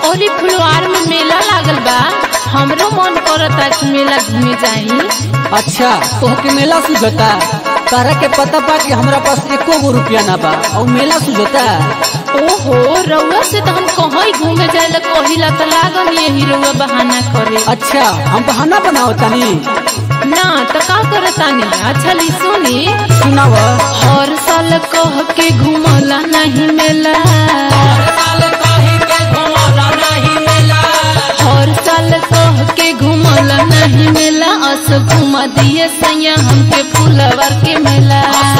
ओली फुलवार में मेला लागल बा हमरो मन करता कि मेला घूमे जाई अच्छा तोहके मेला सुझता तारा के पता बा कि हमरा पास एको गो रुपया ना बा और मेला सुझता ओहो रउआ से तो हम कहीं घूमे जाए कहिला तो लागल यही रउआ बहाना करे अच्छा हम बहाना बनाओ तनी ना तो का करतानी अच्छा ली सुनी सुनाव हर साल कह के घूमला नहीं मेला हर साल कह के घूमला नहीं मेला अस घुमा दिए सैया हमके फूलवर के मेला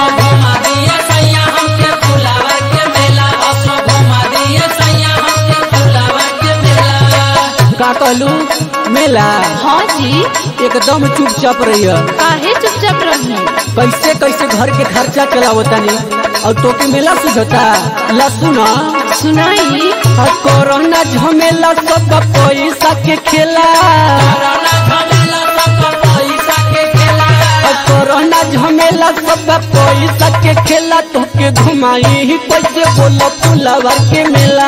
का कहलू मेला हाँ जी एकदम चुपचाप रहिए काहे चुपचाप रही कैसे कैसे घर के खर्चा चलावो तनी और तोके मेला सुझता ला सुना सुनाई आ कोरोना झमेला सब पैसा के खेला आ कोरोना झमेला सब पैसा के खेला तोके घुमाई कैसे बोलो फुलवा के मेला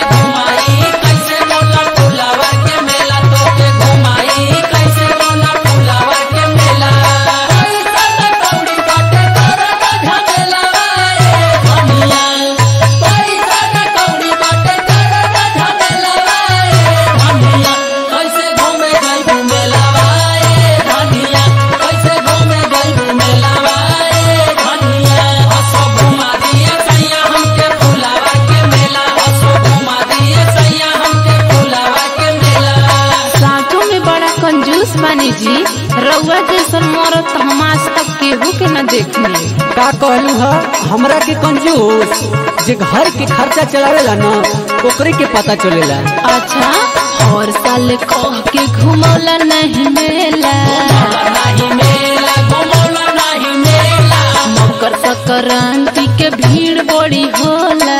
साँचों में बड़ा कंजूस बानी जी रउआ जैसन मरत तो हम आज तक केहू के न देखनी का कहलू है हमरा के कंजूस जे घर के खर्चा चलावेला न ओकरे के पता चलेला अच्छा और साल कह के घुमौला नहीं मेला मकर संक्रांति के भीड़ बड़ी होला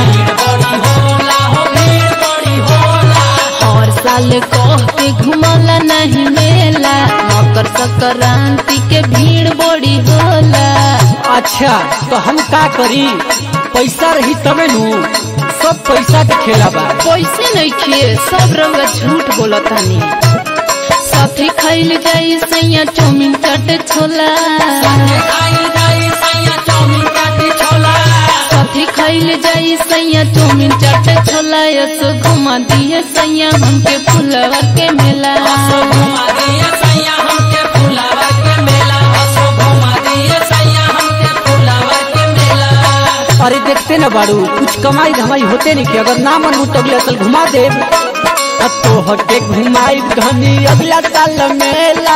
और साल कह के घुमौला नहीं मेला मकर संक्रांति के भीड़ बड़ी होला अच्छा तो हम का करी पैसा रही तबे नु सब पैसा के खेला बा पैसे नहीं खिए सब रंग झूठ बोलतानी साथी खाइल जाई सैया चौमिन चाट छोला साथी खाइल जाई सैया चौमिन चाट छोला यसो घुमा दिए सैया हमके फुलवर के मेला अरे देखते न बाड़ू कुछ कमाई धमाई होते नहीं कि अगर ना मन हो तो अगला साल घुमा दे तो हटे घुमाई धनी अगला साल मेला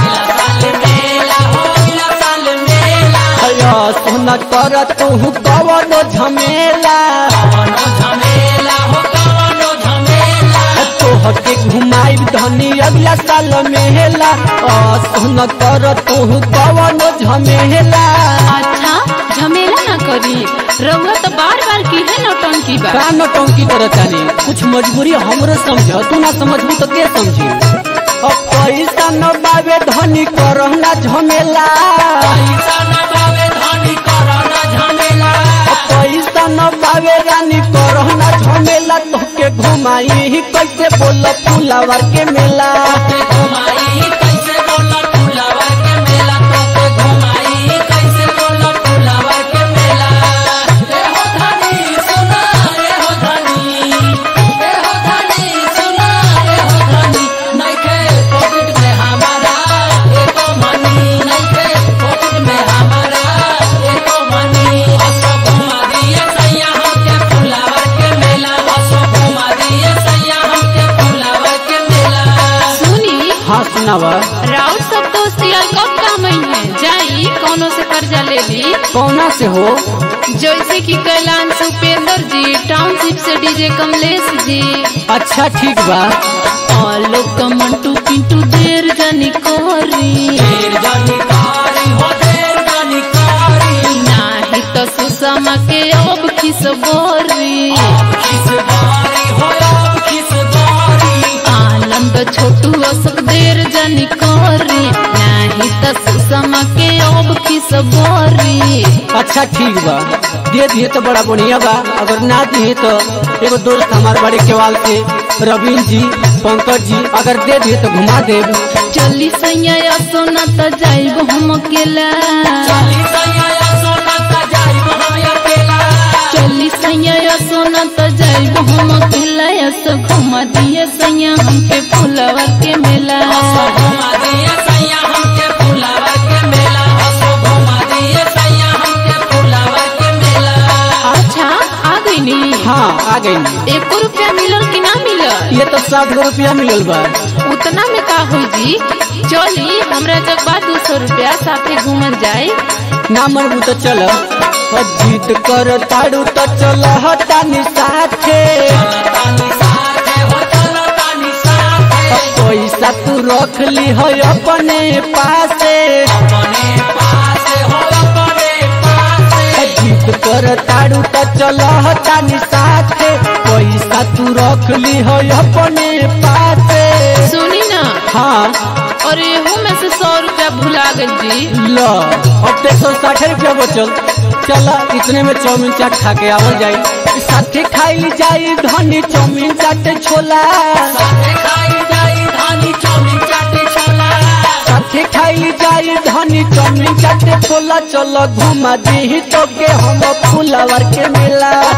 अया सोना कर तू कवनो झमेला तो हटे घुमाई धनी अगला साल मेला आ सोना कर तू कवनो झमेला अच्छा झमेला ना करी रउआ तो बार बार की है नौटंकी बा का नौटंकी करत तानी कुछ मजबूरी हमरो समझ तू ना समझबू तो के समझी अब पैसा न बावे धनी करहना झमेला अब पैसा न बावे रानी करहना झमेला तोके घुमाई कैसे बोल फुलावर के मेला सुनी हाँ सुनावा राउत सब दोस्त यार कब काम है जाई कोनो से कर्जा ले ली कौना से हो जैसे कि कैलाश उपेंद्र जी टाउनशिप से डीजे कमलेश जी अच्छा ठीक बा और लोग का मंटू पिंटू देर जानी कोरी नाही तो सुषमा के अब खिस बोरी आनंद छोटू असक देर जानी कोरी नाही तो बोला सुषमा के अब की सबरी अच्छा ठीक बा दे दिए तो बड़ा बढ़िया बा अगर ना दिए तो एगो दोस्त हमारे बड़े केवाल से रवीन जी पंकज जी अगर दे दिए तो घुमा देब चली सैया सोना त जाइब हम अकेला चली सैया सोना त जाइब हम अकेला ऐसा घुमा दिए सैया हमके फुलवा के मेला अच्छा आ गई नी हाँ आ गई एको रुपया मिलल कि ना मिलल ये तो साठ गो रुपया मिलल बा उतना में का हुई जी चली हमरा जब बा दू सौ रुपया साथे घूमल जाए ना मनबू तो चल जीत कर ताड़ू तो चल हटानी साथे पैसा तू रख ली है अपने पासे जीत कर ताड़ू तो चल हटानी साथे पैसा तू रख ली है अपने पासे सुनी ना हाँ और एहू में से सौ रुपया भुला गई जी लो अब तो सौ साठ रुपया बचल चल इतने में चाउमीन चाट खा के आवल जाई साथे खाई जाई धनी चाउमीन चाट छोला साथे खाई जाई धनी चाउमीन चाट छोला चल घुमा दी तो के हम फुलावर के मेला